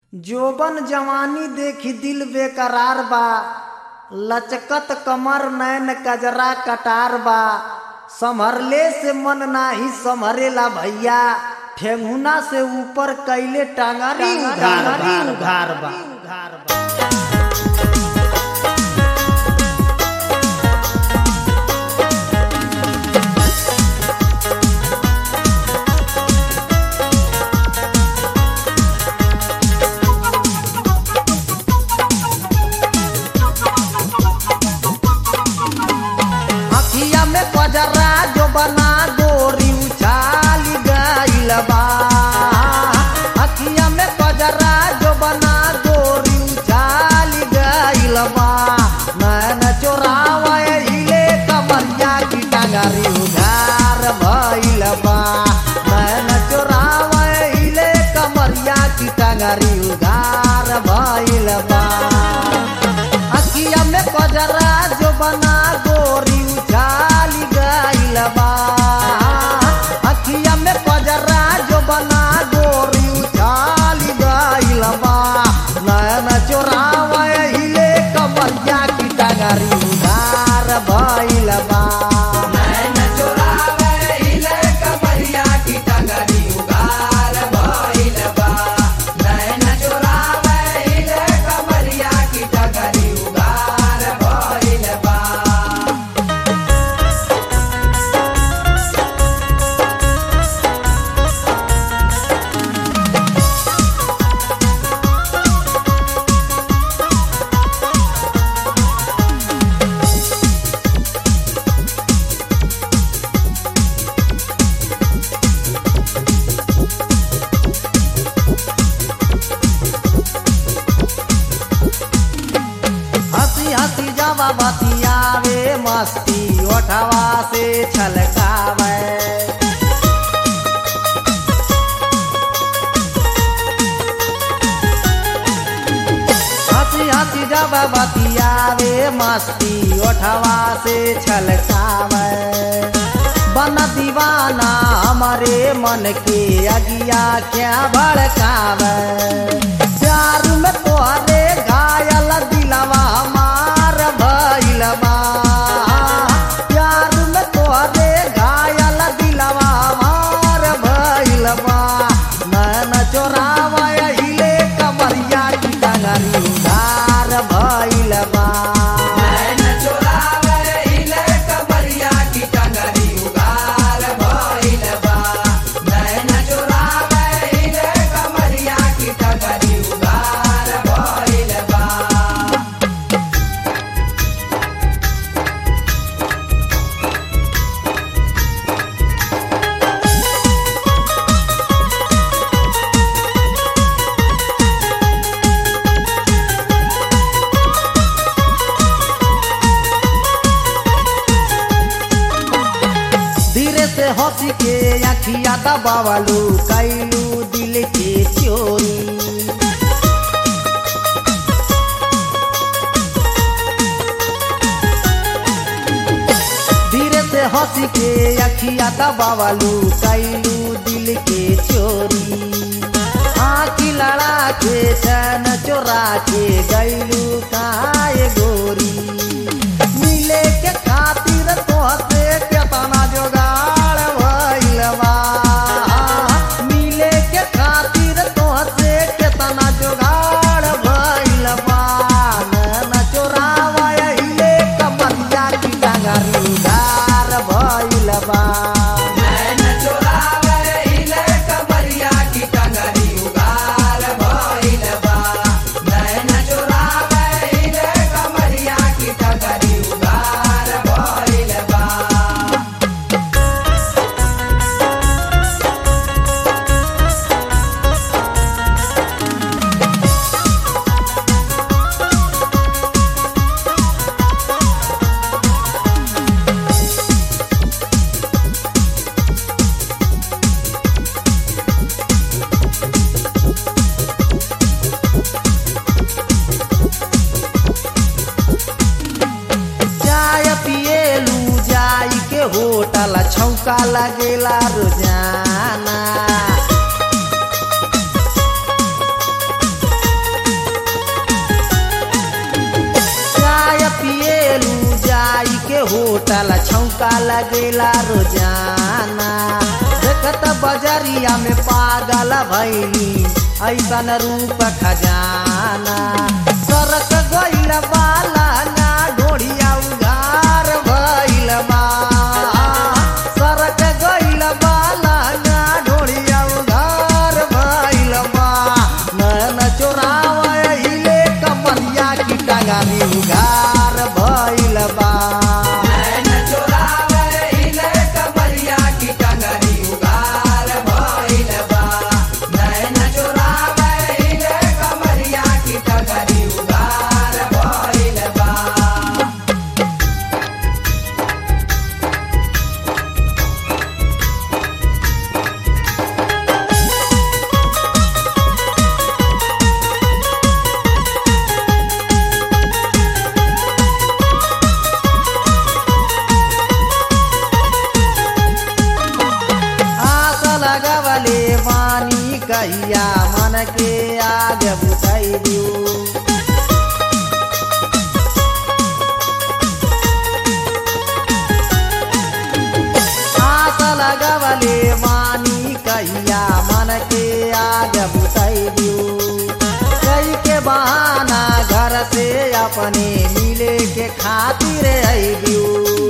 जोबन जवानी देखी दिल बेकरार बा लचकत कमर नैन कजरा कटार बा संभरले से मन नाही संभरेला भैया ठेंगुना से ऊपर कैले टांगरी उघार बा उघार बा उघार बा अखिया में कजरा जो बना गोरी उछाली गइल बा अखिया में कजरा जो बना गोरी उछाली गइल बा नैन चोरावे हिले कमरिया की टांगरी उधार भइल बा नैन चोरावे हिले कमरिया की टांगरी उधार भइल बा अखिया में कजरा जो बना गोरी उछाली गइल बा अखिया में कजरा जो बना गोरी उछाली गइल बा नयन चोरावे हिले कमरिया की टांगरी उधार भइल बा नैन चोरावे हिले कमरिया की टंगरी उगार भइल बा नैन चोरावे हिले कमरिया की टंगरी उगार भइल बा हंसी हंसी जवा बतियावे मस्ती ओठवा से छलकावे हंसी हंसी जब बतियावे मस्ती ओठवा से छलकावे बन दीवाना हमारे मन के अगिया क्या भड़कावे प्यार में तोहरे घायल दिलवा मार भइल बा प्यार में तोहरे घायल दिलवा मार भइल बा नैन चोरावा हिले कमरिया की डगरी उधार भइल बा नैन चोरावे हिले कमरिया की टंगरी उगार भइल बा नैन चोरावे हिले कमरिया की टंगरी उगार भइल बा धीरे से हंसी के अखिया दबावलू कैलू दिल के चोरी धीरे से हंसी के अखिया दबावलू कैलू दिल के चोरी आँखी लड़ा के चैन चोरा के गैलू काए गोरी मिले के खातिर तोहसे केतना जोगाड़ भइल बा मिले के खातिर तोहसे केतना जोगाड़ भइल बा नैन चोरावा हिले कमरिया की डगरी उधार भइल बा नैन चोरावे हिले कमरिया की टंगरी उगार भइल बा नैन चोरावे हिले कमरिया की टंगरी उगार भइल बा चाय पिएलू जाई के होटल छौका लगेला रोजाना सबका लगेला रोजाना देखत बजरिया में पागल भैली ऐसन रूप खजाना सरक गइल बाला ना ढोढ़िया उधार भइल बा सरक गइल बाला ना ढोढ़िया उधार भइल बा नैन चोरावे हिले कमरिया की टंगानी उधार भइल बा नैन चोरावे हिले कमरिया की टंगरी उगार भइल बा नैन चोरावे हिले कमरिया की टंगरी उगार भइल बा आस लगवले वानी कहिया मन के आग बुझाई दियो आस लगवले वानी कहिया मन के आग बुझाई दियो कई के बहाना घर से अपने मिले के खातिर आई दियो